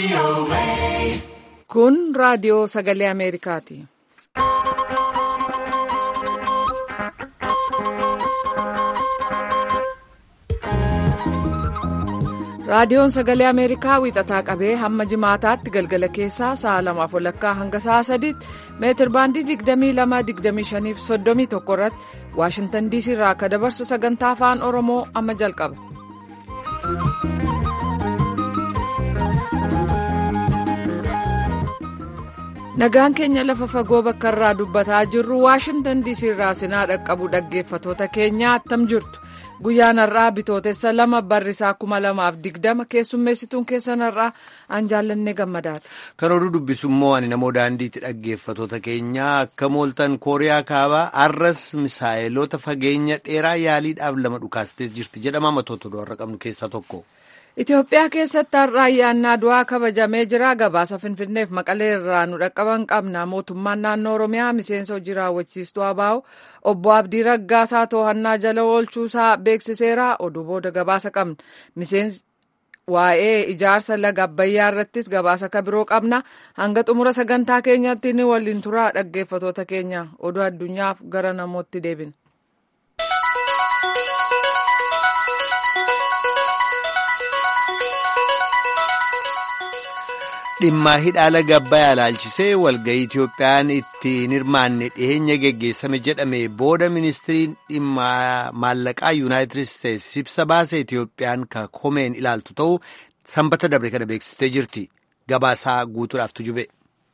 Kun raadiyoo sagalee Ameerikaati. Raadiyoon sagalee Ameerikaa wiixataa qabee hamma jimaataatti galgala keessaa sa'a lamaaf walakkaa hanga sa'a sadiitti meetir baandii 22-25 fi 31 irratti Waashintan diisii irraa akka dabarsu sagantaa afaan Oromoo amma jalqaba. Nagaan keenya lafa fagoo bakka irraa dubbataa jirru Waashintan diisii irraa sinaa dhaqqabu dhaggeeffatoota keenya attam jirtu. Guyyaan har'aa bitootessa lama barrisaa kuma lamaaf digdama keessummeessituun keessan har'aa aan jaallanne gammadaata. Kan oduu dubbisu immoo ani namoo daandiitti dhaggeeffatoota keenyaa akka mooltan kooriyaa kaabaa har'as misaayiloota fageenya dheeraa yaaliidhaaf lama dhukaastee jirti jedhama matoota warra qabnu keessaa tokko. Itoophiyaa keessatti har'a ayyaannaa du'aa kabajamee jira. Gabaasa Finfinneef Maqalee irraa nu dhaqqaban qabna. Mootummaan naannoo Oromiyaa miseensa hojii raawwachiistuu ABO obbo Abdii Raggaasaa to'annaa jala oolchuusaa beeksiseera. Oduu booda gabaasa qabna. Miseensi waa'ee ijaarsa laga Abbayyaa irrattis gabaasa ka biroo qabna. Hanga xumura sagantaa keenyatti ni waliin turaa dhaggeeffatoota keenya. Oduu addunyaaf gara namootti deebina. dhimma hidhaa laga Abbayyaa ilaalchisee walga'ii Itoophiyaan ittiin hirmaanne dhiheenya geggeessame jedhame booda ministiriin dhimma maallaqaa yuunaayitid isteetsi ibsa baase Itoophiyaan ka komeen ilaaltu ta'uu sanbata dabre kana beeksistee jirti. Gabaasaa guutuudhaaf tujube.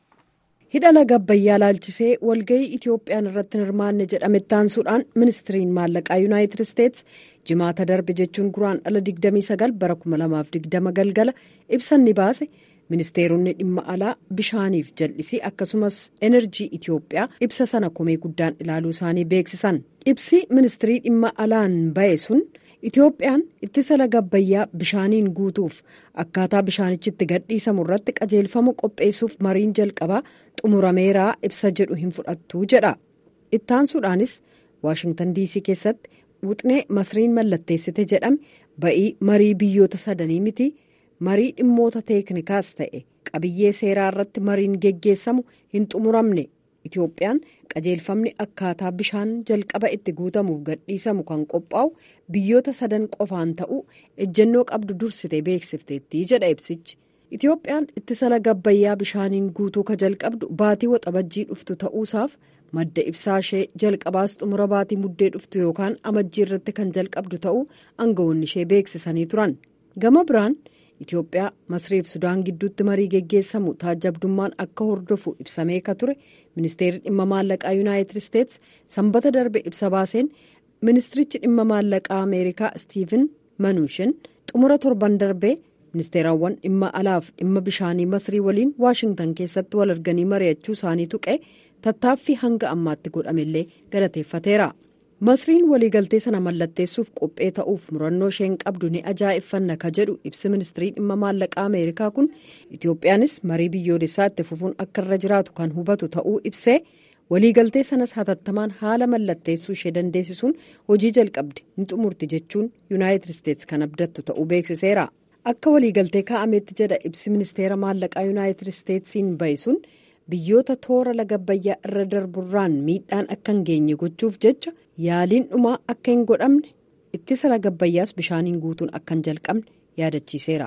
hidha laga Abbayyaa ilaalchisee walga'ii Itoophiyaan irratti hin hirmaanne jedhame taansuudhaan ministiriin maallaqaa yuunaayitid isteetsi jimaata darbe jechuun guraandhala 29 bara 2020 galgala ibsan ni baase. ministeeronni dhimma alaa bishaaniif jal'isii akkasumas enerjii Itoophiyaa ibsa sana komee guddaan ilaaluu isaanii beeksisan ibsi ministirii dhimma alaan ba'e sun Itoophiyaan ittisa laga Abbayyaa bishaaniin guutuuf akkaataa bishaanichi itti gadhiisamu irratti qajeelfama qopheessuuf mariin jalqabaa xumurameeraa ibsa jedhu hin fudhattu jedha ittaansuudhaanis waashingtan diisii keessatti wuxnee masriin mallatteessite jedhame ba'ii marii biyyoota sadanii miti. marii dhimmoota teeknikaas ta'e qabiyyee seeraa irratti mariin geggeessamu hin xumuramne itoophiyaan qajeelfamni akkaataa bishaan jalqaba itti guutamuuf gadhiisamu kan qophaa'u biyyoota sadan qofaan ta'uu ejjennoo qabdu dursite beeksifteetti jedha ibsichi itoophiyaan ittisa laga Abbayyaa bishaaniin guutuu ka jalqabdu baatii waxabajjii dhuftu ta'uusaaf madda ibsaa ishee jalqabaas xumura baatii muddee dhuftu yookaan amajjii irratti kan jalqabdu ta'uu aangawoonni ishee beeksisanii turan gama biraan. Itoophiyaa Masriif Sudaan gidduutti marii geggeessamu taajabdummaan akka hordofu ibsamee ka ture ministeerri dhimma maallaqaa yuunaayitid isteetsi sanbata darbe ibsa baaseen ministirichi dhimma maallaqaa ameerikaa Stiiven Manuushin xumura torban darbee ministeerawwan dhimma alaaf dhimma bishaanii Masrii waliin Waashingtan keessatti wal arganii mari'achuu isaanii tuqee tattaaffii hanga ammaatti godhamellee galateeffateera. masriin waliigaltee sana mallatteessuuf qophee ta'uuf murannoo isheen qabdu ni ajaa'iffanna ka jedhu ibsi ministirii dhimma maallaqaa ameerikaa kun itoophiyaanis marii biyyoolessaa itti fufuun akka irra jiraatu kan hubatu ta'uu ibsee waliigaltee sanas hatattamaan haala mallatteessuu ishee dandeessisuun hojii jalqabde ni xumurti jechuun yuunaayitid isteetsi kan abdattu ta'uu beeksiseera akka waliigaltee kaa'ametti jedha ibsi ministeera maallaqaa yuunaayitid isteetsiin ba'e sun. biyyoota toora laga Abbayyaa irra darburraan miidhaan akka hin geenye gochuuf jecha yaaliin dhumaa akka hin godhamne ittisa laga Abbayyaas bishaaniin guutuun akka hin jalqabne yaadachiiseera.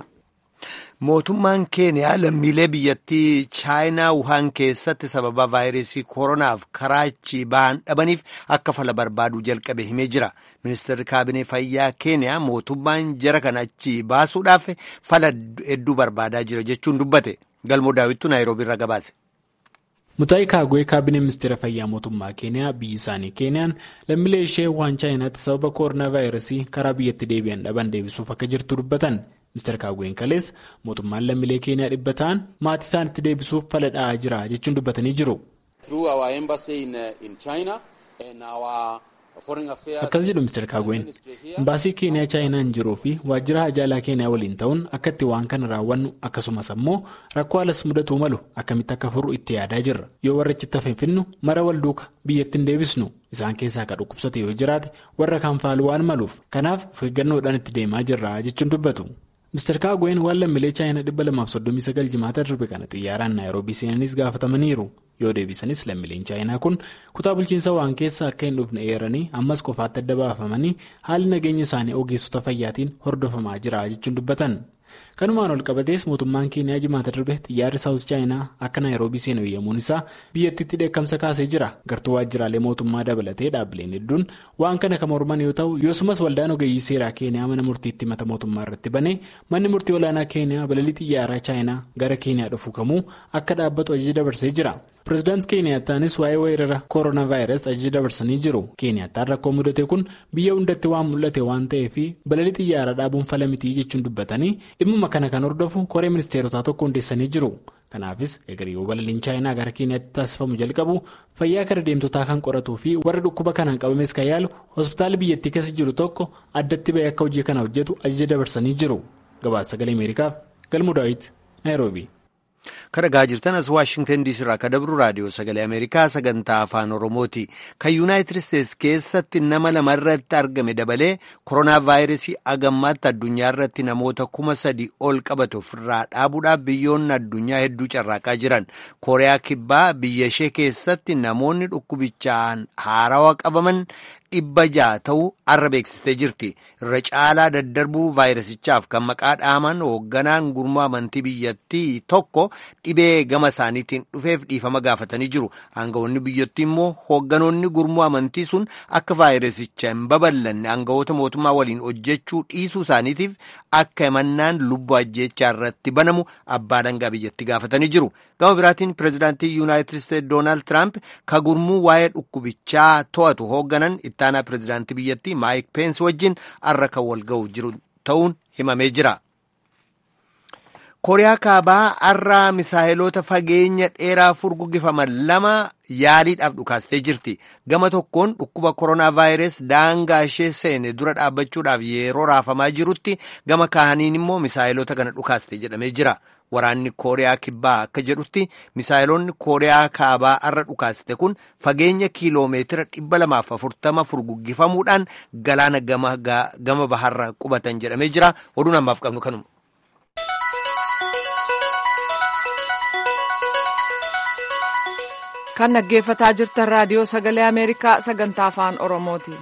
Mootummaan Keeniyaa lammiilee biyyattii Chaayinaa Wuhaan keessatti sababa vaayirasii koronaaf karaachi ba'an dhabaniif akka fala barbaaduu jalqabe himee jira. Ministeerri kaabinee fayyaa Keeniyaa mootummaan jara kana achi baasuudhaaf fala hedduu barbaadaa jira jechuun dubbate. Galmoo daawwittuu Naayiroobii irraa gabaase. Mutaayi Kaagwee kaabinee ministeera fayyaa mootummaa Keeniyaa biyyi isaanii Keeniyaan lammiilee ishee waan chaayinaatti sababa koronaa vaayirasii karaa biyyatti deebi'an dhaban deebisuuf akka jirtu dubbatan. Ministeera Kaagween kalees mootummaan lammiilee Keeniyaa dhibba ta'an maatii isaanitti deebisuuf fala dha'aa jira jechuun dubbatanii jiru. Akkas jedhu Ministeera Kaagween imbaasii Keeniyaa chaayinaan jiruu fi waajjira hajaalaa Keeniyaa waliin ta'uun akka itti waan kana raawwannu akkasumas ammoo rakkoo alas mudatuu malu akkamitti akka furru itti yaadaa jirra yoo warra achitti hafe finnu mara wal duuka biyyatti hin deebisnu isaan keessaa akka dhukkubsate yoo jiraate warra kaan faalu waan maluuf kanaaf of eeggannoodhaan itti deemaa jirra jechuun dubbatu. Mr. Kaagween waan lammiilee chaayinaa 239 jimaata darbe kana xiyyaaraan naayiroobii seenanis gaafatamaniiru. Yoo deebisanis lammiileen chaayinaa kun kutaa bulchiinsa waan keessa akka hin dhufne eeranii ammas qofaatti adda baafamanii haalli nageenya isaanii ogeessota fayyaatiin hordofamaa jira jechuun dubbatan. Kanumaan ol qabatees mootummaan Keeniyaa jimaata darbe xiyyaarri saawus chaayinaa akka naayiroobii seenu eeyyamuun isaa biyyattiitti dheekkamsa kaasee jira. Gartuu waajjiraalee mootummaa dabalatee dhaabbileen hedduun waan kana kan morman yoo ta'u yosumas waldaan ogeeyyii seeraa Keeniyaa mana murtiitti mata mootummaa irratti banee manni murtii olaanaa Keeniyaa balalii xiyyaaraa chaayinaa gara Keeniyaa dhufu kamuu akka dhaabbatu ajaja dabarsee jira. Pireezidaantii Keeniyaataanis waa'ee weerara kooroonaa vaayirasii ajaja dabarsanii jiru. Keeniyaataan rakkoo mudate kun biyya hundatti waan mul'ate waan ta'eef balalii xiyyaaraa dhaabuun fala mitii jechuun dubbatanii dhimmuma kana kan hordofu koree ministeerotaa tokko hundeessanii jiru. Kanaafis egeriyoo balaliin chaayinaa gara Keeniyaatti taasifamu jalqabu fayyaa kara deemtotaa kan qoratuu fi warra dhukkuba kanaan qabames kan yaalu hospitaala biyyattii keessa jiru tokko addatti bahee akka hojii kana hojjetu ajaja dabarsanii jiru. Gabaasa sagalee Ameerikaaf Galmuu Daawit Naayiroobii. Kan dhagaa jirtan as Waashingtan diisii irraa akka dabru raadiyoo sagalee Ameerikaa sagantaa afaan Oromooti. Kan Yuunaayitid Isteetsi keessatti nama lama irratti argame dabalee koronaa vaayirasii agammaatti addunyaa irratti namoota kuma sadi ol qabate ofirraa dhaabuudhaaf biyyoonni addunyaa hedduu carraaqaa jiran. Kooriyaa Kibbaa biyya ishee keessatti namoonni dhukkubichaan haarawaa qabaman dhibba ja'a ta'uu arra beeksistee jirti. Irra caalaa daddarbuu vaayirasichaaf kan maqaa dhaaman hoogganaan gurmuu amantii biyyattii tokko dhibee gama isaaniitiin dhufeef dhiifama gaafatanii jiru. Aangawoonni biyyattii immoo hoogganoonni gurmuu amantii sun akka vaayirasicha hin babal'anne aangawoota mootummaa waliin hojjechuu dhiisuu isaaniitiif akka himannaan lubbuu ajjeechaa irratti banamu abbaa dangaa biyyattii gaafatanii jiru. Gama biraatiin pireezidaantii Yuunaayitid Isteetsi Doonaald Tiraamp ka gurmuu waa'ee dhukkubichaa to'atu hoogganan ittaanaa pireezidaantii biyyattii Maayik Peensi wajjin arra kan wal ga'u jiru ta'uun himamee jira. Kooriyaa kaabaa har'a misaayiloota fageenya dheeraa furguggifaman lama yaaliidhaaf dhukaastee jirti. Gama tokkoon dhukkuba koronaa vaayirasii daangaa ishee seene dura dhaabbachuudhaaf yeroo raafamaa jirutti gama kaaniin immoo misaayiloota kana dhukaaste jedhamee jira. Waraanni Kooriyaa Kibbaa akka jedhutti misaayiloonni Kooriyaa Kaabaa har'a dhukaaste kun fageenya kiiloomeetira dhibba lamaaf afurtama furguggifamuudhaan galaana gama baharra qubatan jedhamee jira. Oduun ammaaf qabnu kanuma. Kan dhaggeeffataa jirtan raadiyoo sagalee Ameerikaa sagantaa afaan Oromooti.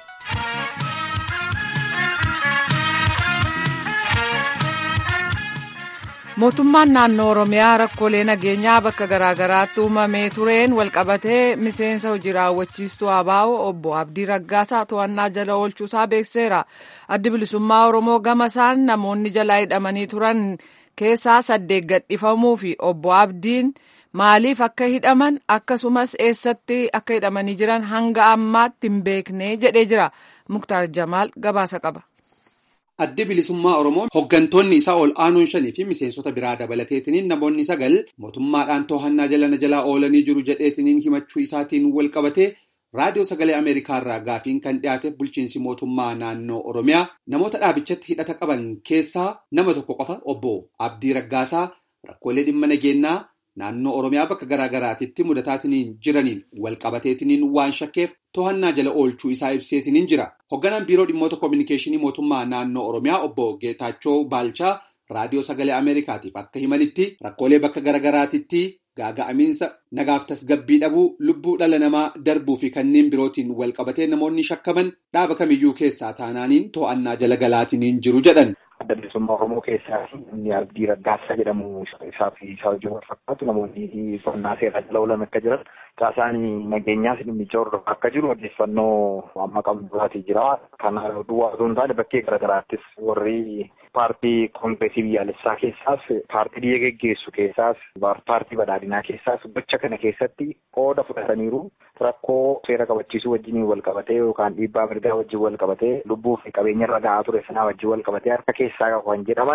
mootummaan naannoo oromiyaa rakkoolee nageenyaa bakka garaagaraatti uumamee tureen walqabatee miseensa hojii raawwachiistuu abaa'oo obbo abdii raggaasaa to'annaa jala oolchuusaa beekseera addi bilisummaa oromoo gama isaan namoonni jalaa hidhamanii turan keessaa saddeet gadhifamuu fi obbo abdiin maaliif akka hidhaman akkasumas eessatti akka hidhamanii jiran hanga ammaatti hin beekne jedhee jira muktaar jamaal gabaasa qaba. Addi bilisummaa Oromoo hooggantoonni isaa ol aanuun shanii fi miseensota biraa dabalateetiniin namoonni sagal mootummaadhaan to'annaa jalana jalaa oolanii jiru jedheetiniin himachuu isaatiin wal qabatee raadiyoo sagalee Ameerikaarraa gaafiin kan dhiyaateef bulchiinsi mootummaa naannoo Oromiyaa namoota dhaabichatti hidhata qaban keessaa nama tokko qofa obbo Abdii Raggaasaa rakkoolee dhimma nageenyaa naannoo Oromiyaa bakka garaa garaatitti mudataatiniin jiraniin wal qabateetiniin waan shakkeef to'annaa jala oolchuu isaa ibseetiniin jira. Hoogganaan biiroo dhimmoota koominikeeshinii mootummaa naannoo Oromiyaa obbo Geetaachoo Baalchaa raadiyoo sagalee Ameerikaatiif akka himanitti rakkoolee bakka garaa garaatitti gaaga'amiinsa nagaaf tasgabbii dhabuu lubbuu dhala namaa darbuu fi kanneen birootiin wal qabatee namoonni shakkaman dhaaba kamiyyuu keessaa taanaaniin to'annaa jala galaatiniin jiru jedhan. Adda bilisummaa Oromoo keessaa inni Abdii Raggaasaa jedhamu isaa fi isaa wajjin wal fakkaatu namoonni qonnaa seeraa jala oolan akka jiran caasaan nageenyaas dhimmicha hordofaa akka jiru odeeffannoo amma qabnaatii jira. Kana duwwaa osoo hin taane bakkee garaagaraattis warri paartii koongireesii biyyaalessaa keessaas paartii biyya geggeessu keessaas paartii badhaadhinaa keessaas gocha kana keessatti qooda fudhataniiru rakkoo seera kabachiisuu wajjin wal qabatee yookaan dhiibbaa mirgaa wajjin wal qabatee lubbuu fi qabeenya irra ga'aa ture sanaa wajjin wal qabatee harka keessaa kan jedhaman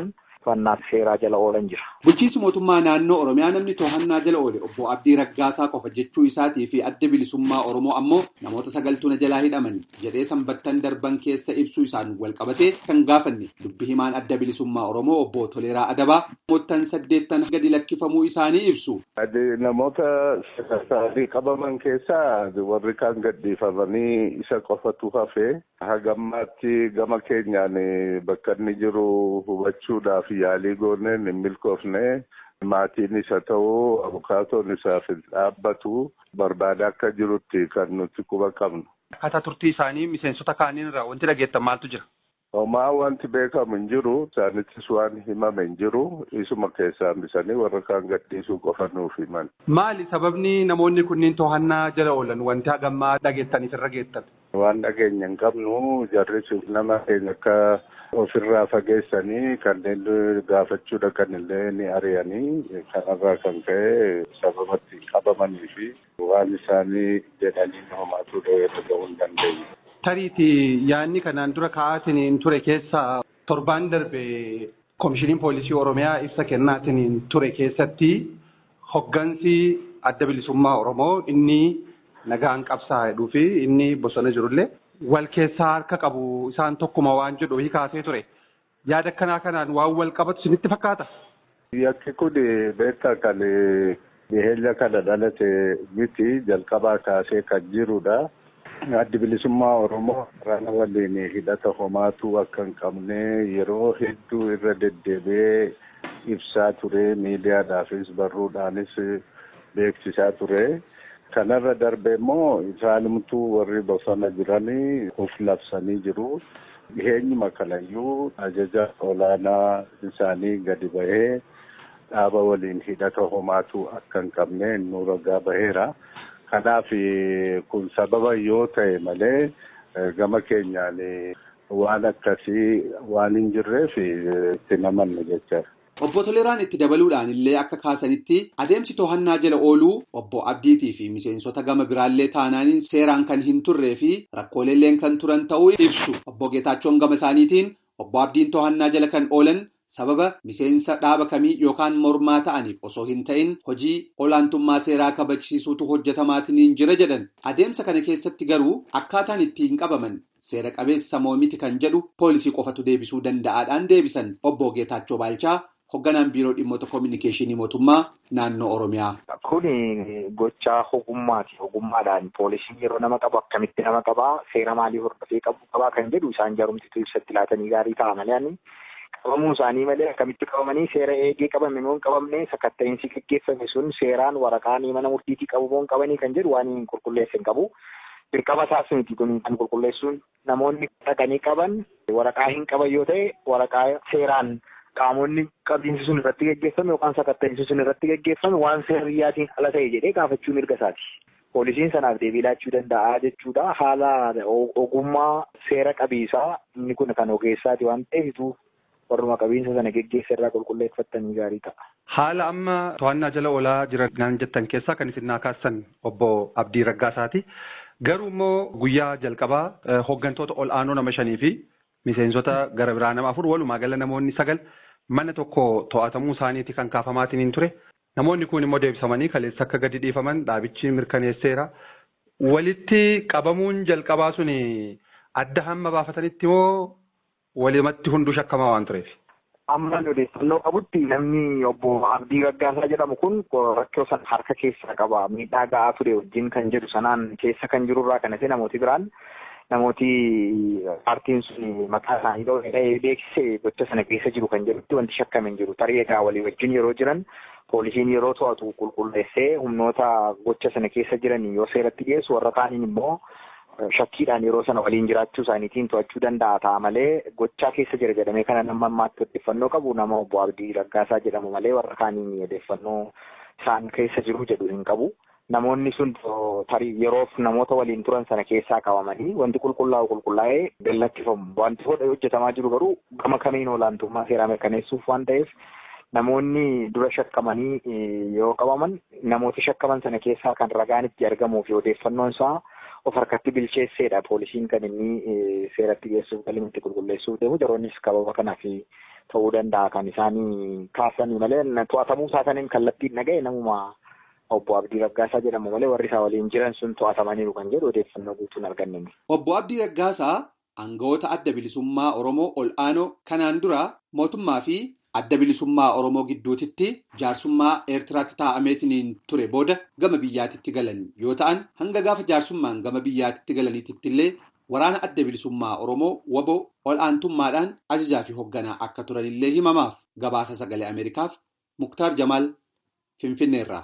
to'annaa seeraa jala oolan jira. Bulchiinsi mootummaa naannoo Oromiyaa namni to'annaa jala oole obbo Abdii Raggaasaa qofa jechuu isaatii fi adda bilisummaa Oromoo ammoo namoota sagaltuu na jalaa hidhaman jedhee sanbattan darban keessa ibsuu isaan wal qabatee kan gaafanne dubbi himaan adda bilisummaa Oromoo obbo Toleeraa Adabaa namoottan saddeettan gadi lakkifamuu isaanii ibsu. Namoota sagaltaanii qabaman keessaa warri kaan gadhiifamanii isa qofatu hafee hagammaatti gama keenyaan bakka inni jiru hubachuudhaaf yaalii gooneen hin milkoofne maatiin isa ta'uu abukaatoon isaaf dhaabbatu barbaada akka jirutti kan nuti quba qabnu. Akkaataa turtii isaanii miseensota kaaniin irraa wanti dhageettan maaltu jira? Homaa wanti beekamu hin jiru isaanittis waan himame hin jiru isuma keessaa hambisanii warra kaan gadhiisuu qofa nuuf himan. Maali sababni namoonni kunniin to'annaa jala oolan wanti hagammaa dhageettaniif irra geettan? Waan dhageenya hin qabnu jarris nama keenya akka ofirraa fageessanii kanneen gaafachuu dhaqan illee ni ari'anii kanarraa kan ka'e sababatti qabamanii fi waan isaanii jedhanii homaatu dhaga'uu hin dandeenye. Tariiti yaadni kanaan dura ka'aatiin ture keessaa torbaan darbe koomishiniin poolisii Oromiyaa ibsa kennaatiin ture keessatti hoggansi adda bilisummaa Oromoo inni nagaan qabsaa jedhuu fi inni bosona jirullee wal keessaa harka qabu isaan tokkuma waan jedhu kaasee ture. Yaada akkanaa kanaan waan wal qabatu isinitti fakkaata? Yakki kun beektaa kan dhiheenya kana dhalate miti jalqabaa kaasee kan jirudha. Addi bilisummaa Oromoo rana waliin hidhata homaatu akka hin qabne yeroo hedduu irra deddeebi'ee ibsaa ture miidiyaadhaafis barruudhaanis beeksisaa ture. Kanarra darbe immoo isaanimtuu warri bosona jiranii of labsanii jiru. Dhiheenyuma kanayyuu ajaja olaanaa isaanii gadi bahee dhaaba waliin hidhata homaatu akka hin qabne nu ragaa baheera. Kanaaf kun sababa yoo ta'e malee gama keenyaan waan akkasii waan hin jirreef itti namanne jechaadha. Obbo Toleraan itti dabaluudhaan illee akka kaasanitti adeemsi to'annaa jala ooluu obbo Abdiitii fi miseensota gama biraallee taanaaniin seeraan kan hin turree fi rakkooleelleen kan turan ta'uu ibsu. Obbo Geetaachoon gama isaaniitiin obbo Abdiin to'annaa jala kan oolan sababa miseensa dhaaba kamii yookaan mormaa ta'aniif osoo hin ta'in hojii olaantummaa seeraa kabachiisuutu hojjetamaatiin jira jedhan. Adeemsa kana keessatti garuu akkaataan ittiin qabaman seera qabeessa moo miti kan jedhu poolisii qofatu deebisuu danda'aadhaan deebisan obbo Geetaachoo Baalchaa. Hoogganaan biiroo dhimmoota koominikeeshinii mootummaa naannoo Oromiyaa. Kuni gochaa ogummaati. Ogummaadhaan poolisiin yeroo nama qabu akkamitti nama qabaa seera maalii hordofee qabu qabaa kan jedhu isaan jaarumsituu ibsatti laatanii gaarii ta'a malee qabamuu isaanii malee akkamitti qabamanii seera eegee qabame moo hin qabamne sakatta'iinsi gaggeeffame sun seeraan waraqaan mana murtiitii qabu moo hin qabanii kan jedhu waan hin qulqulleesse hin qabu. Dirqama isaas miti kun kan qulqulleessuun namoonni dhaqanii qaban waraqaa hin qaban yoo ta'e waraqaa seeraan. qaamonni qabiinsi sun irratti geggeeffame yookaan sakatta'iinsi sun irratti geggeeffame waan seeriyyaatiin ala ta'e jedhee gaafachuu mirga isaati. Poolisiin sanaaf deebii laachuu danda'a jechuudha. Haala ogummaa seera qabiisaa inni kun kan ogeessaati waan ta'eef warruma qabiinsa sana geggeessa irraa qulqulleeffattanii gaarii ta'a. Haala amma to'annaa jala oolaa jiran jettan keessaa kan isin naa kaastan obbo Abdii Raggaasaati. Garuu immoo guyyaa jalqabaa hooggantoota ol aanoo nama shanii fi miseensota gara biraa nama afur walumaa gala namoonni sagal mana tokko to'atamuu isaaniiti kan kaafamaatiin hin ture. Namoonni kun immoo deebisamanii kaleessa akka gadi dhiifaman dhaabichi mirkaneesseera. Walitti qabamuun jalqabaa sun adda hamma baafatanitti moo walumatti hunduu shakkamaa waan tureef? Amma odeeffannoo qabutti namni obbo Abdii Raggaasaa jedhamu kun rakkoo sana harka keessaa qaba. Miidhaa ga'aa ture wajjin kan jedhu sanaan keessa kan jirurraa kan hafe namooti biraan namooti paartiin sun maqaa isaanii dhoohee beeksise gocha sana keessa jiru kan jedhutti wanti shakkame hin jiru. Tarii egaa walii wajjin yeroo jiran poolisiin yeroo to'atu qulqulleessee humnoota gocha sana keessa jiran yoo seeratti dhiyeessu warra kaaniin immoo shakkiidhaan yeroo sana waliin jiraachuu isaaniitiin to'achuu danda'a ta'a malee gochaa keessa jira jedhamee kana nama ammaatti odeeffannoo qabu nama obbo Abdii Raggaasaa jedhamu malee warra kaaniin odeeffannoo isaan keessa jiru jedhu hin qabu. Namoonni sun tarii yeroof namoota waliin turan sana keessaa qabamanii wanti qulqullaa'u qulqullaa'ee gallakkifamu. Wanti hojjetamaa jiru garuu gama kamiin olaantummaa seeraa mirkaneessuuf waan ta'eef namoonni dura shakkamanii yoo qabaman namoota shakkaman sana keessaa kan ragaan itti argamuu fi odeeffannoon isaa of harkatti bilcheesseedha poolisiin kan inni seeratti geessuuf galmeetti qulqulleessuuf deemu yeroonnis kababa kanaaf ta'uu danda'a kan isaanii kaasanii malee to'atamuu isaaniin kallattiin dhaga'e namuma obbo Abdii Raggaasaa jedhamu malee warri isaa waliin jiran sun to'atamaniiru kan jedhu odeeffannoo guutuun arganne. Obbo Abdii Raggaasaa aangawoota adda bilisummaa Oromoo ol aanoo kanaan dura mootummaa fi adda bilisummaa Oromoo gidduutitti jaarsummaa Eertiraatti taa'ameetiin ture booda gama biyyaatitti galan yoo ta'an hanga gaafa jaarsummaan gama biyyaatitti galaniitti illee waraana adda bilisummaa Oromoo waboo ol aantummaadhaan ajajaa fi hoogganaa akka turanillee himamaaf gabaasa sagalee Ameerikaaf Muktaar Jamaal Finfinneerraa.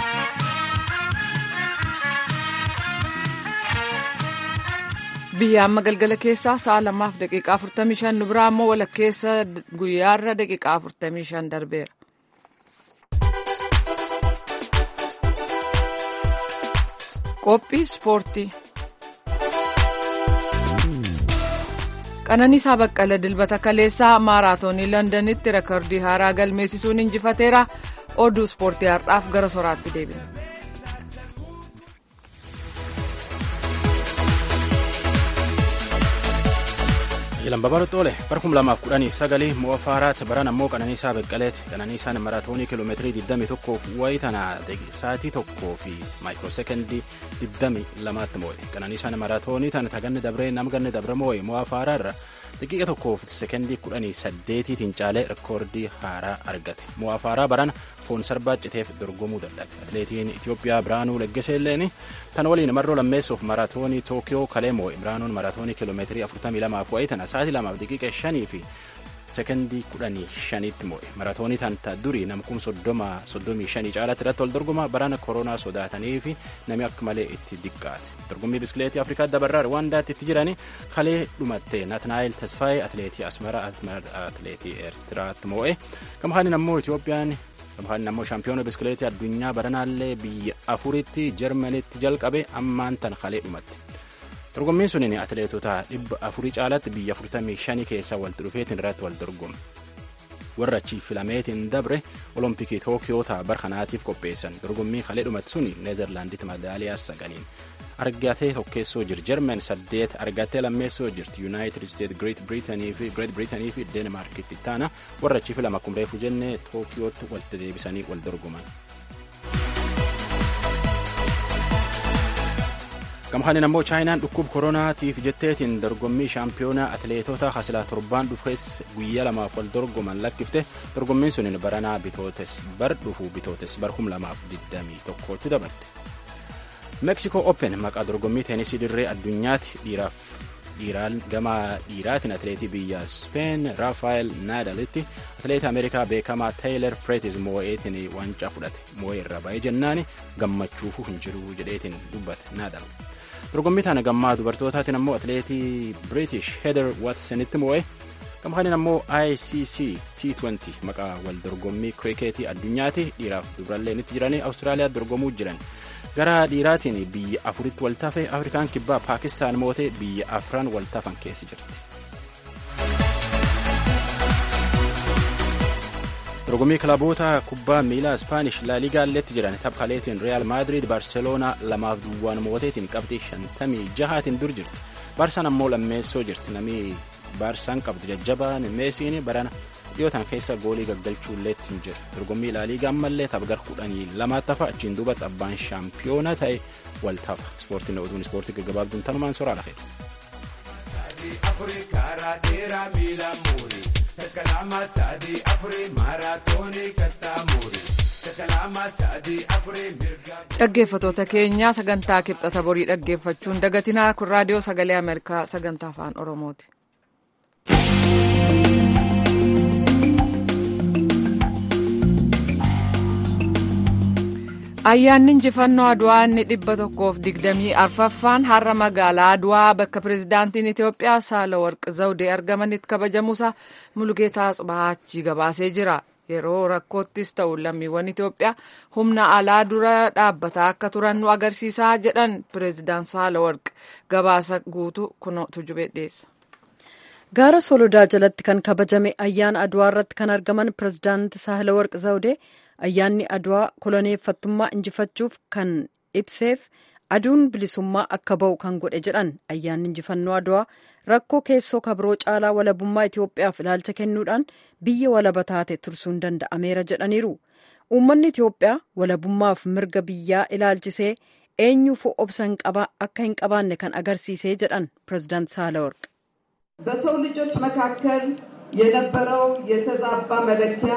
biyya amma galgala keessaa sa'a lamaaf daqiiqaa 45 nu biraa ammoo walakkeessa guyyaarra daqiiqaa 45 darbeera. qophii ispoortii. qananiisaa baqqala dilbata kaleessaa maaraatoonii londanitti reekordii haaraa galmeessisuun injifateera oduu ispoortii har'aaf gara soraatti deebina. Lambabaa Roxxoole bara kuma lamaaf kudhanii sagalii mo'a faaraatti baran ammoo qananiisaa beqqaleeti qananiisaan maraatoonii kiiloomeetirii 21 wayii tana sa'aatii tokkoo fi maayikiroo sekendii 22tti mo'e qananiisaan maraatoonii tana taganne dabree nama ganne dabre mo'e mo'a faaraarra daqiiqa tokkoof sekendii 18tiin caalee reekoordii haaraa argate mo'a faaraa barana foon sarbaa citeef dorgomuu dadhabe atileetiin Itoophiyaa Biraanuu Leggeseelleen tan waliin marroo lammeessuuf maraatoonii Tookiyoo kalee mo'e Biraanuun maraatoonii kiiloomeetirii 42 wayii tana sa'aatii lamaaf daqiiqa shanii fi sekendii kudhanii shaniitti mo'e maraatoonii tanta durii namkum soddoma soddomii shanii caalatti irratti wal dorgoma barana koronaa sodaatanii fi namni akka malee itti diqqaate dorgommii biskileetii afrikaa dabarraa rwaandaatti itti jiranii kalee dhumatte natnaayil tasfaayee atileetii asmara atileetii eertiraatti mo'e gamhaanin ammoo itiyoophiyaan gamhaanin ammoo shaampiyoona biskileetii addunyaa baranaallee biyya afuritti jarmanitti jalqabe ammaan tan kalee dhumatte. dorgommiin suniin atileetota dhibba afurii caalatti biyya 45 keessa walitti dhufeetiin irratti wal dorgome warra achi filameetiin dabre olompikii tookiyoo bara kanaatiif qopheessan dorgommii kalee dhumatti suni neezerlaanditti madaaliyaa saganiin argatee tokkeessoo jir jermen saddeet argattee lammeessoo jirti yuunaayitid isteet greet biriitanii fi greet biriitanii fi deenmaarkitti taana warra achi filama akkuma reefu jennee tookiyootti walitti deebisanii wal dorgoman. gamhaanin ammoo chaayinaan dhukkuba koronaatiif jetteetiin dorgommii shaampiyoonaa atileetota hasilaa torbaan dhufees guyyaa lamaaf wal dorgoman lakkifte dorgommiin sunin baranaa bitootes bar dhufuu bitootes bar kum lamaaf digdamii tokkotti dabarte meeksikoo open maqaa dorgommii teenisii dirree addunyaatti dhiiraaf dhiiraan gama dhiiraatiin atileetii biyya speen raafaayel naadalitti atileetii ameerikaa beekamaa taayiler freetis moo'eetiin waancaa fudhate moo'ee irra ba'ee jennaani gammachuufu hin jiru jedheetiin dubbate naadal dorgommii tana gammaa dubartootaatiin ammoo atileetii british heather watsonitti moo'e gamhaanin ammoo icc t20 maqaa wal dorgommii kirikeetii addunyaatti dhiiraaf dubaralleen itti jiranii awustiraaliyaa dorgomuu jiran gara dhiiraatiin biyya afuritti waltafe afrikaan kibbaa paakistaan mootee biyya afran waltafan keessi jirti. dorgommii kilaboota kubbaa miilaa ispaanish laaligaalleetti jiran taphaleetiin real maadrid barseloonaa lamaaf duwwaan mooteetiin qabxii shantamii jahaatiin dur jirti baarsaan ammoo lammeessoo jirti namni baarsaan qabdu jajjabaan meesiin barana dhiyootan keessa goolii gaggalchuulleetti hin jiru dorgommii laaliigaa ammallee tapgar kudhanii lamaatti tafa achiin duubatti abbaan shaampiyoona ta'e wal tafa ispoortiin oduun ispoortii gaggabaabduun tanumaan soraa lafeeti. dhaggeeffatoota keenyaa sagantaa kibxata borii dhaggeeffachuun dagatinaa kun raadiyoo sagalee ameerikaa sagantaa afaan oromooti. ayyaanni injifannoo adwaa inni dhibba tokkoof digdamii arfaffaan har'a magaalaa adwaa bakka pirezidaantiin itiyoophiyaa saalawarq zawdee argamanitti kabajamuusa mulugeetaa tsibahaachii gabaasee jira yeroo rakkoottis ta'u lammiiwwan itiyoophiyaa humna alaa dura dhaabbataa akka turan nu agarsiisaa jedhan pireezidaan saalawarq gabaasa guutuu kunootu jubedheessa. gaara solodaa jalatti kan kabajame ayyaana adwaa irratti kan argaman pirezidaanti saalawarq zawdee ayyaanni adwaa koloneeffattummaa injifachuuf kan ibseef aduun bilisummaa akka ba'u kan godhe jedhan ayyaanni injifannoo adwaa rakkoo keessoo kabiroo caalaa walabummaa Itoophiyaaf ilaalcha kennuudhaan biyya walaba taate tursuun danda'ameera jedhaniiru. Uummanni Itoophiyaa walabummaaf mirga biyyaa ilaalchisee eenyuufuu obsa akka hin qabaanne kan agarsiisee jedhan pirezidaant Saalaworq. በሰው ልጆች መካከል የነበረው የተዛባ መለኪያ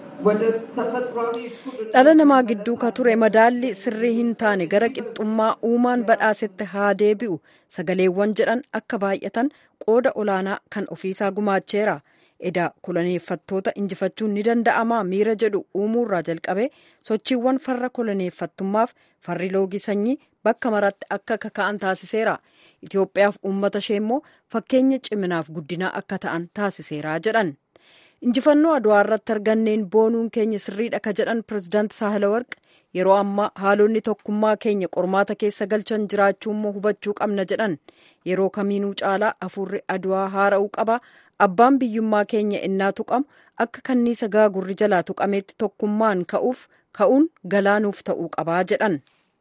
dhala namaa gidduu ka ture madaalli sirrii hin taane gara qixxummaa uumaan badhaasetti haa deebi'u sagaleewwan jedhan akka baay'atan qooda olaanaa kan ofiisaa gumaacheera edaa koloneeffattoota injifachuun ni danda'amaa miira jedhu uumuurraa jalqabee sochiiwwan farra koloneeffattummaaf farri loogii sanyii bakka maratti akka kaka'an taasiseera itiyoophiyaaf uummata ishee immoo fakkeenya ciminaaf guddinaa akka ta'an taasiseera jedhan. injifannoo adwaa irratti arganneen boonuun keenya sirriidha ka jedhan pirezidaant saahilawarq yeroo ammaa haalonni tokkummaa keenya qormaata keessa galchan jiraachuu immoo hubachuu qabna jedhan yeroo kamiinuu caalaa hafuurri adwaa haara'uu qaba abbaan biyyummaa keenya innaa tuqamu akka kanniisa gaagurri jalaa tuqameetti tokkummaan ka'uuf ka'uun galaanuuf ta'uu qabaa jedhan.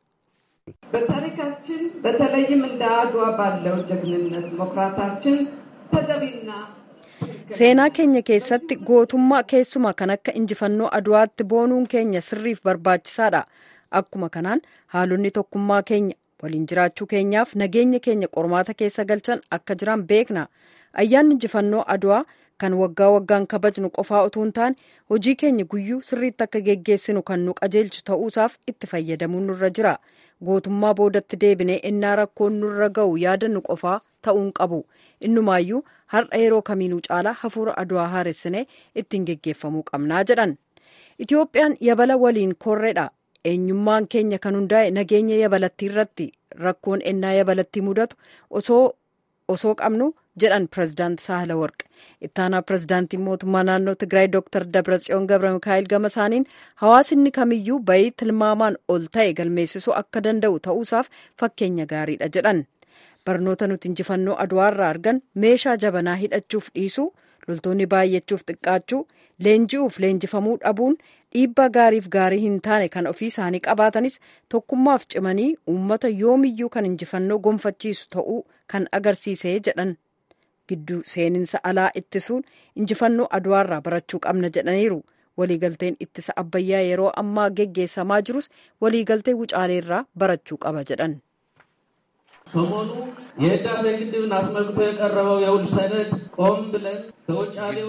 በታሪካችን በተለይም እንደ አድዋ ባለው ጀግንነት መኩራታችን ተገቢና seenaa keenya keessatti gootummaa keessumaa kan akka injifannoo adwaatti boonuun keenya sirriif barbaachisaadha akkuma kanaan haalonni tokkummaa keenya waliin jiraachuu keenyaaf nageenya keenya qormaata keessa galchan akka jiran beekna ayyaanni injifannoo adwaa kan waggaa waggaan kabajnu qofaa utuu hin taane hojii keenya guyyuu sirriitti akka geggeessinu kan nu qajeelchu ta'uusaaf itti fayyadamuun nurra jira gootummaa boodatti deebinee innaa rakkoon nurra ga'u yaadannu qofaa ta'uun qabu innumaayyuu har'a yeroo kamiinuu caalaa hafuura adwaa haaressinee ittiin geggeeffamuu qabnaa jedhan itiyoophiyaan yabala waliin korreedha eenyummaan keenya kan hundaa'e nageenya yabalattii irratti rakkoon ennaa yabalattii mudatu osoo osoo qabnu jedhan pirezidaant saahila warq ittaanaa pirezidaantiin mootummaa naannoo tigraay dooktar dabratsiyoon gabra mikaa'el gama isaaniin hawaasni kamiyyuu bayii tilmaamaan ol ta'e galmeessisuu akka danda'u ta'uusaaf fakkeenya gaariidha jedhan barnoota nuti injifannoo adwaarraa argan meeshaa jabanaa hidhachuuf dhiisuu loltoonni baay'achuuf xiqqaachuu leenji'uuf leenjifamuu dhabuun dhiibbaa gaariif gaarii hin taane kan ofii isaanii qabaatanis tokkummaaf cimanii uummata yoomiyyuu kan injifannoo gonfachiisu ta'uu kan agarsiisee jedhan gidduu seeninsa alaa ittisuun injifannoo adwaarraa barachuu qabna jedhaniiru waliigalteen ittisa abbayyaa yeroo ammaa geggeessamaa jirus waliigaltee wucaaleerraa barachuu qaba jedhan. ሰሞኑ የህዳሴ ግድብን አስመልክቶ የቀረበው የውል ሰነድ ቆም ብለን ከውጫሌው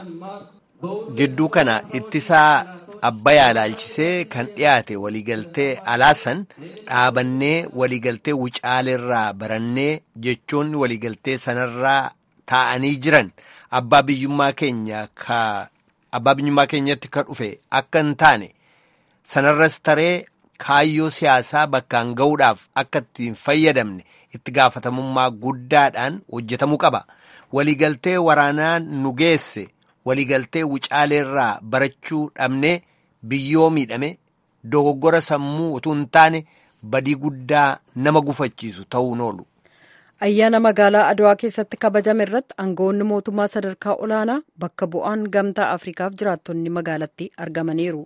gidduu kana ittisaa abbayaa ilaalchisee kan dhiyaate waliigaltee alaasan dhaabannee waliigaltee wucaaleerraa barannee jechoonni waliigaltee sanarraa taa'anii jiran abbaa biyyummaa keenya ka abbaa biyyummaa keenyatti ka dhufe akka hin taane sanarras taree kaayyoo siyaasaa bakkaan ga'uudhaaf akka ittiin fayyadamne itti gaafatamummaa guddaadhaan hojjetamuu qaba waliigaltee waraanaa nu geesse waliigaltee wucaaleerraa barachuu dhabnee biyyoo miidhame dogoggora sammuu utuu hin taane badii guddaa nama gufachiisu ta'uun oolu. ayyaana magaalaa adwaa keessatti kabajame irratti aangawoonni mootummaa sadarkaa olaanaa bakka bu'aan gamtaa afrikaaf jiraattonni magaalatti argamaniiru.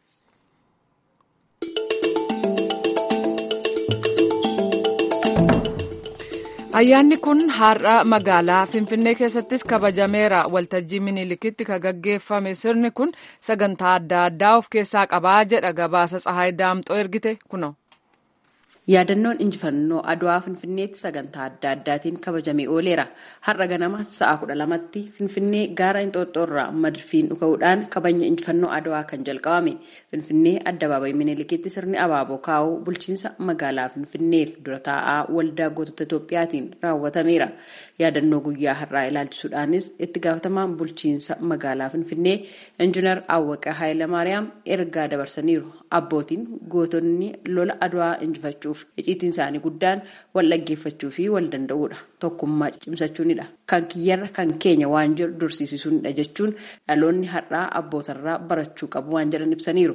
ayyaanni kun har'a magaalaa finfinnee keessattis kabajameera waltajjii minilikitti ka gaggeeffame sirni kun sagantaa adda addaa of keessaa qabaa jedha gabaasa tsahaay daamxoo ergite kuno. yaadannoon injifannoo adwaa finfinneetti sagantaa adda addaatiin kabajamee ooleera har'a ganama sa'a kudha lamatti finfinnee gaara inxooxxoorraa madfiin dhuka'uudhaan kabajni injifannoo adwaa kan jalqabame finfinnee addabaabayi minilikitti sirni abaaboo kaa'uu bulchiinsa magaalaa finfinneef dura taa'aa waldaa gootota itoophiyaatiin raawwatameera yaadannoo guyyaa har'aa ilaalchisuudhaanis itti gaafatamaan bulchiinsa magaalaa finfinnee injiinar awwaqaa haayilamaariyaam ergaa dabarsaniiru abbootiin gootonni lola adwaa injifachuuf iciitiin isaanii guddaan wal dhaggeeffachuu fi wal danda'uudha tokkummaa cimsachuunidha kan kiyyarra kan keenya waan jedhu dursiisisuunidha jechuun dhaloonni har'aa abbootarraa barachuu qabu waan jedhan ibsaniiru.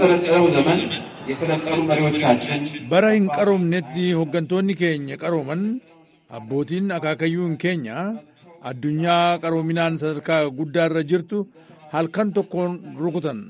bara hin qaroomnetti hooggantoonni keenya qarooman abbootiin akaakayyuun keenya addunyaa qaroominaan sadarkaa guddaarra jirtu halkan tokkoon rukutan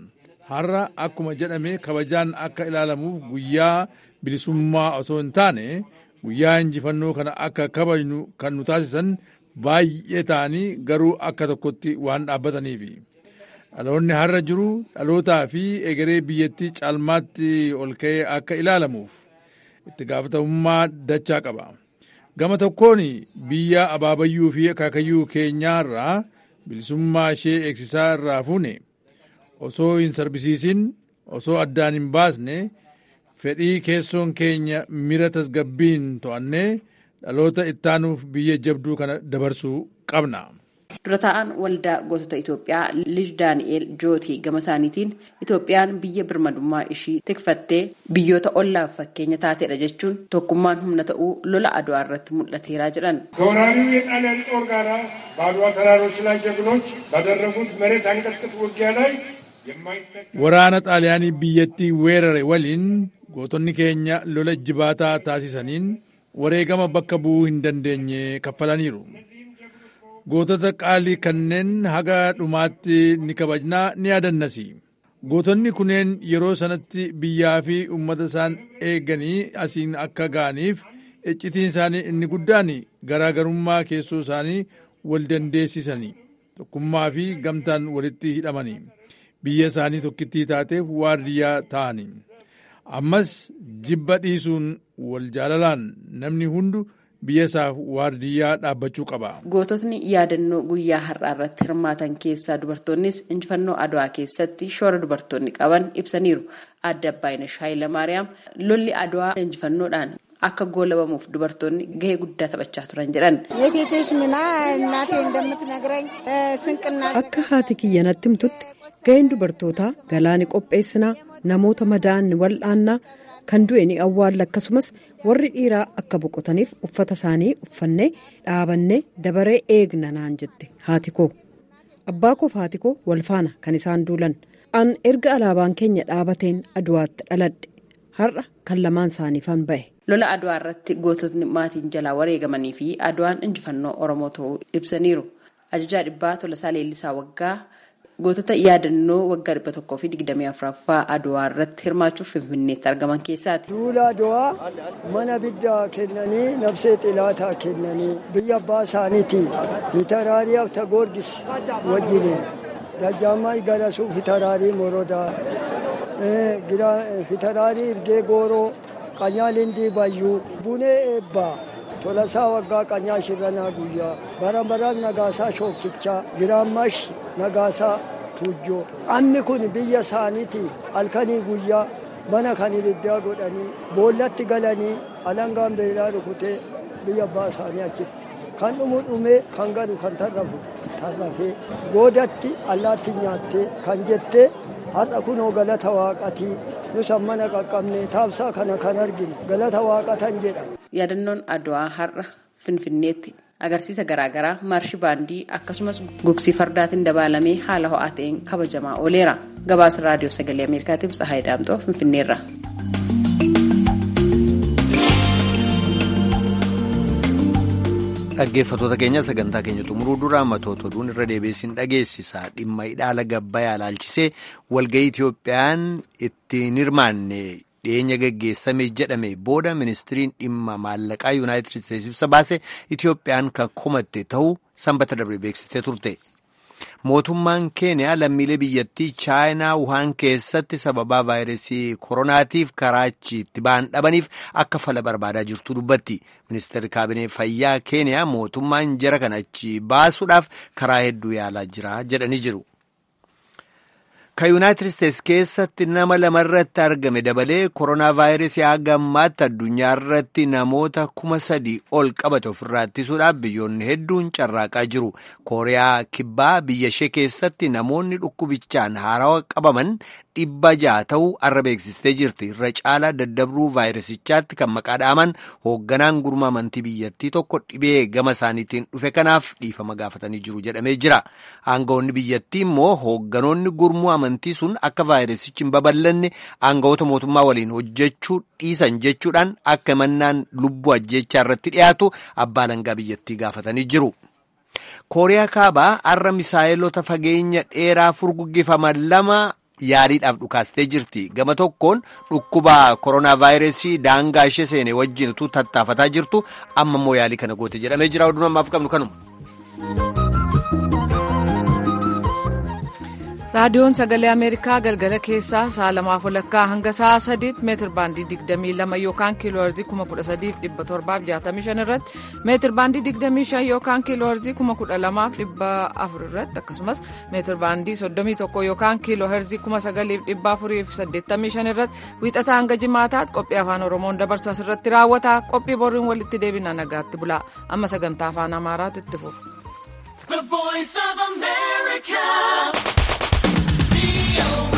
har'a akkuma jedhame kabajaan akka ilaalamuuf guyyaa bilisummaa osoo hin taane guyyaa injifannoo kana akka kabajnu kan nu taasisan baay'ee ta'anii garuu akka tokkotti waan dhaabbataniifi. dhaloonni har'a jiru dhalootaa fi egeree biyyattii caalmaatti ol ka'ee akka ilaalamuuf itti gaafatamummaa dachaa qaba. Gama tokkoon biyya abaabayyuu fi akaakayyuu keenyaarraa bilisummaa ishee eegsisaa irraa fuune osoo hin sarbisiisin osoo addaan hin baasne fedhii keessoon keenya mira tasgabbiin to'annee dhaloota ittaanuuf biyya jabduu kana dabarsuu qabna. dura taa'an waldaa gootota Itoophiyaa Liij Daani'eel Jootii gama isaaniitiin Itoophiyaan biyya birmadummaa ishii tikfattee biyyoota ollaaf fakkeenya taateedha jechuun tokkummaan humna ta'uu lola Adwaa irratti mul'ateeraa jedhan. ከወራሪው የጣሊያን ጦር ጋር በአድዋ ተራሮች ላይ ጀግኖች ባደረጉት መሬት አንቀጥቅጥ ውጊያ ላይ waraana xaaliyaanii biyyattii weerare waliin gootonni keenya lola jibaataa taasisaniin wareegama bakka bu'uu hin dandeenye kaffalaniiru. gootota qaalii kanneen haga dhumaatti ni kabajnaa ni yaadannasi. Gootonni kunneen yeroo sanatti biyyaa fi uummata isaan eeganii asiin akka ga'aniif iccitiin isaanii inni guddaan garaagarummaa keessoo isaanii wal dandeessisanii tokkummaa fi gamtaan walitti hidhamanii biyya isaanii tokkittii taateef waardiyyaa ta'anii. Ammas jibba dhiisuun wal jaalalaan namni hundu biyya isaaf waardiyyaa dhaabbachuu qaba. Goototni yaadannoo guyyaa har'aa irratti hirmaatan keessaa dubartoonnis injifannoo adwaa keessatti shoora dubartoonni qaban ibsaniiru. Adda Abbaayinesh Hayilamaariyaam lolli adwaa injifannoodhaan akka goolabamuuf dubartoonni gahee guddaa taphachaa turan jedhan. Akka haati kiyya natti himtutti gaheen dubartootaa galaani qopheessinaa namoota madaa'an wal'aannaa kan du'e ni awwaalla akkasumas warri dhiiraa akka boqotaniif uffata isaanii uffannee dhaabannee dabaree eegna naan jette haati koo abbaa koof haati koo wal faana kan isaan duulan an erga alaabaan keenya dhaabateen aduwaatti dhaladhe har'a kan lamaan isaaniifan ba'e. lola adwaa irratti goototni maatiin jalaa wareegamanii fi adwaan injifannoo oromoo ta'uu ibsaniiru ajajaa dhibbaa tolasaa leellisaa waggaa. gootota yaadannoo waggaa dhibba tokkoo fi digdamii afuraffaa adwaa irratti hirmaachuuf finfinneetti argaman keessaati. duula adwaa mana biddaa kennanii nabsee xilaataa kennanii biyya abbaa isaaniiti hitaraarii abta goorgis wajjini dajjaammaa galasuu hitaraarii morodaa hitaraarii irgee gooroo qanyaa lindii bayyuu bunee eebbaa. tolasaa waggaa qanyaa shirranaa guyyaa bara baraan nagaasaa shookichaa giraammash nagaasaa tuujjoo amni kun biyya isaaniiti halkanii guyyaa mana kan ibiddaa godhanii boollatti galanii alangaan beelaa rukutee biyya abbaa isaanii achitti kan dhumu dhumee kan galu kan tarrafu tarrafee boodatti allaatti nyaattee kan jettee har'a kunoo galata waaqatii nus mana qaqqabnee taabsaa kana kan argine galata waaqatan jedha. yaadannoon adwaa har'a finfinneetti agarsiisa garaagaraa maarshii baandii akkasumas gugsii fardaatiin dabalamee haala ho'aa ta'een kabajamaa ooleera gabaasa raadiyoo sagalee ameerikaatiif tsahaay daamxoo finfinneerra. dhaggeeffatoota keenya sagantaa keenya xumuruu dura matoota oduun irra deebiisin dhageessisa dhimma hidhaala gabbayaa ilaalchisee walga'ii Itiyoophiyaan ittiin hirmaanne dhiyeenya geggeessame jedhame booda ministiriin dhimma maallaqaa yuunaayitid isteetsi ibsa baase Itiyoophiyaan kan komatte ta'uu sanbata darbe beeksistee turte. Mootummaan keeniyaa lammiilee biyyattii chaayinaa wuhaan keessatti sababaa vaayirasii koronaatiif karaa itti ba'an dhabaniif akka fala barbaadaa jirtu dubbatti. Ministeerri kaabinee fayyaa keeniyaa mootummaan jara kana achi baasuudhaaf karaa hedduu yaalaa jira jedhanii jiru. Kan yuunaayitid isteetsi keessatti nama lamarratti argame dabalee koronaa vaayirasii haga ammaatti addunyaa irratti namoota kuma sadii ol qabate ofirraa ittisuudhaaf biyyoonni hedduun carraaqaa jiru. Kooriyaa kibbaa biyya ishee keessatti namoonni dhukkubichaan haarawaa qabaman dhibba ja'a ta'uu arra beeksistee jirti. Irra caalaa daddabruu vaayirasichaatti kan maqaa dhaaman hoogganaan gurmuu amantii biyyattii tokko dhibee gama isaaniitiin dhufe kanaaf dhiifama gaafatanii jiru jedhamee jira. Aangawoonni biyyattii immoo hoogganoonni gurmuu amantii sun akka vaayirasichi hin babal'anne aangawoota mootummaa waliin hojjechuu dhiisan jechuudhaan akka mannaan lubbuu ajjechaa irratti dhiyaatu abbaa alangaa biyyattii gaafatanii jiru. Kooriyaa kaabaa har'a misaa'elota fageenya dheeraa furguggifaman lama yaaliidhaaf dhukaastee jirti gama tokkoon dhukkuba koronaa vaayirasii daangaa ishee seene wajjin utuu tattaafataa jirtu amma immoo yaalii kana goote jedhamee jira oduu ammaaf qabnu kanuma. raadiyoon sagalee ameerikaa galgala keessaa sa'a lamaaf walakkaa hanga sa'a sadiitti meetir baandii 22 yookaan kiiloo herzii 13765 irratti meetir baandii 25 yookaan kiiloo herzii 12400 irratti akkasumas meetir baandii 31 yookaan kiiloo herzii 9485 irratti wiixataa hanga jimaataatti qophii afaan oromoon dabarsu asirratti raawwata qophii boriin walitti deebina nagaatti bulaa amma sagantaa afaan amaaraatu itti fufa.